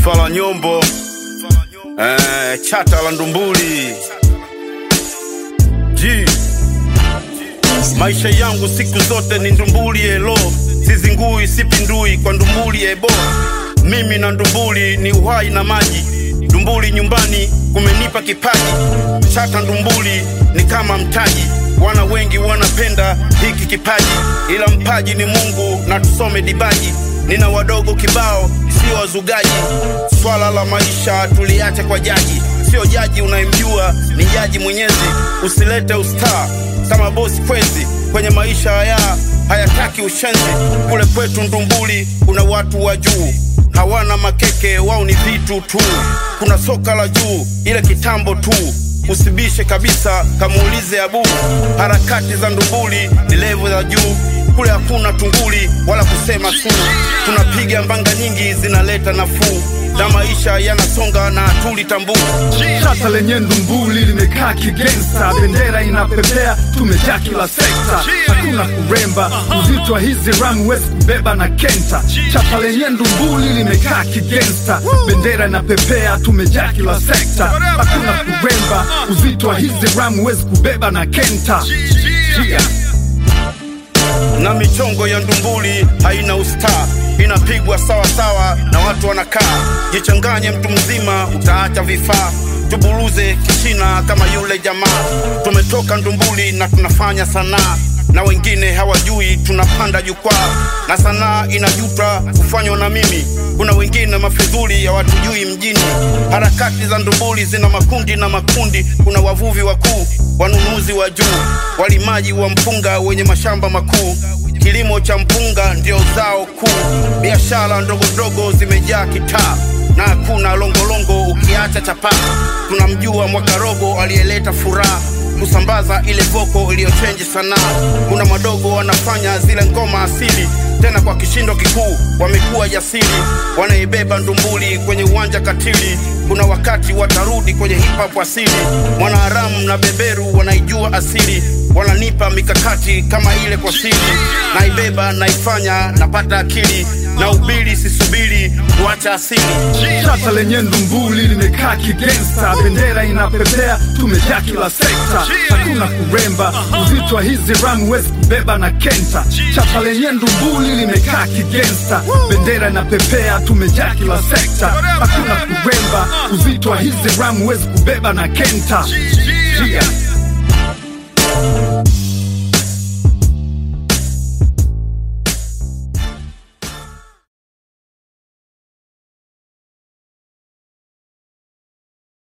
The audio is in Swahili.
Fala Nyombo, eh, chata la Ndumbuli G. Maisha yangu siku zote ni Ndumbuli elo, sizingui sipindui kwa Ndumbuli ebo. Mimi na Ndumbuli ni uhai na maji, Ndumbuli nyumbani kumenipa kipaji. Chata Ndumbuli ni kama mtaji, wana wengi wanapenda hiki kipaji, ila mpaji ni Mungu na tusome dibaji. Nina wadogo kibao, sio wazugaji. Swala la maisha tuliache kwa jaji, sio jaji unayemjua, ni jaji Mwenyezi. Usilete ustaa kama bosi kwezi kwenye maisha haya hayataki ushenzi. Kule kwetu Ndumbuli kuna watu wa juu hawana makeke, wao ni vitu tu. Kuna soka la juu, ile kitambo tu. Usibishe kabisa, kamuulize Abu. Harakati za Ndumbuli ni levo za juu, kule hakuna tunguli wala kusema su. Tunapiga mbanga nyingi zinaleta nafuu, na maisha yanasonga na hatulitambua. Chata lenye Ndumbuli limekaa kigangsta, bendera inapepea, tumejaa kila sekta, hakuna kuremba. Uzito wa hizi ramu huwezi kubeba na kenta. Chata lenye Ndumbuli limekaa kigangsta, bendera inapepea, tumejaa kila sekta, hakuna kuremba. Uzito wa hizi ramu huwezi kubeba na kenta. Yeah. na michongo ya Ndumbuli haina ustaa, inapigwa sawa sawa na watu wanakaa. Jichanganye mtu mzima, utaacha vifaa. Tuburuze kishina kama yule jamaa. Tumetoka Ndumbuli na tunafanya sanaa, na wengine hawajui tunapanda jukwaa, na sanaa inajuta kufanywa na mimi. Kuna wengine mafidhuli hawatujui mjini. Harakati za Ndumbuli zina makundi na makundi. Kuna wavuvi wakuu, wanunuzi wa juu, walimaji wa mpunga wenye mashamba makuu. Kilimo cha mpunga ndio zao kuu. Biashara ndogo ndogo zimejaa kitaa na hakuna longolongo ukiacha chapaa. Tunamjua Mwakarogo aliyeleta furaha kusambaza ile voko iliyochenji sanaa. Kuna madogo wanafanya zile ngoma asili tena kwa kishindo kikuu, wamekuwa jasiri, wanaibeba Ndumbuli kwenye uwanja katili. Kuna wakati watarudi kwenye hip hop asili. Mwanaharamu na beberu wanaijua asili, wananipa mikakati kama ile kwa siri. Naibeba, naifanya, napata akili na ubili, sisubiri kuacha asili. Chata lenye Ndumbuli limekaa kigangsta, bendera inapepea, tumejaa kila sekta, hakuna kuremba. Uzito wa hizi ramu huwezi kubeba na kenta. Chata lenye Ndumbuli limekaa kigangsta, bendera inapepea, tumejaa kila sekta, hakuna kuremba. Uzito wa hizi ramu huwezi kubeba na kenta. Yeah.